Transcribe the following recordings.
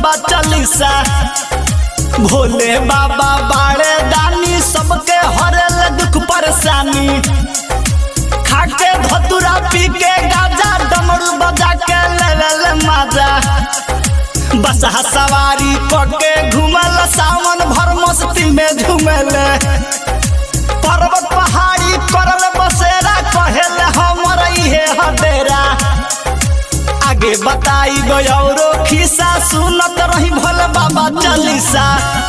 बाबा चालीसा भोले बाबा बाड़े दानी सबके हरेल दुख परेशानी खाके धतुरा पी के गाजा डमरू बजा के लेवल माजा बस सवारी करके घूमल सावन भर मस्ती में झूमल पर्वत पहाड़ी करल बसेरा कहेल हमर इहे हडेरा आगे बताई गौरो खिस्सा सुनत रही भोले बाबा Chalisa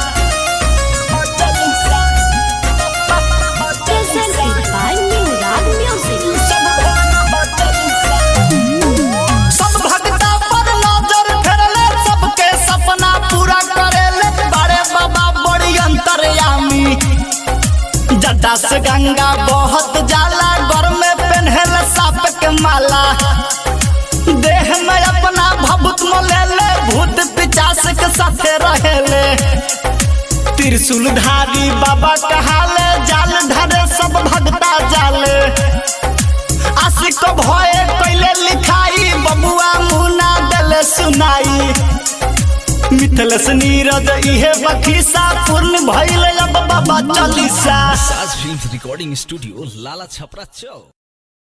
Presented by New Rag Music. सब भक्ता पर नजर फेरले सबके सपना पूरा करेले बड़े बाबा बड़ी अंतर्यामी जटा से गंगा बहुत जाला घर में पहनल साप के माला देह में अपना भभूत मोलेले भूत पिचास के साथे रहेले त्रिशूल धारी बाबा कहाले जाल धरे सब भक्ता जाले आशिक भये कैले लिखाई बबुआ मुना दले सुनाई मिथलस नीरज इहे बखीसा पूर्ण भइल अब बाबा चालीसा साज film recording studio Lala Chhapra चौक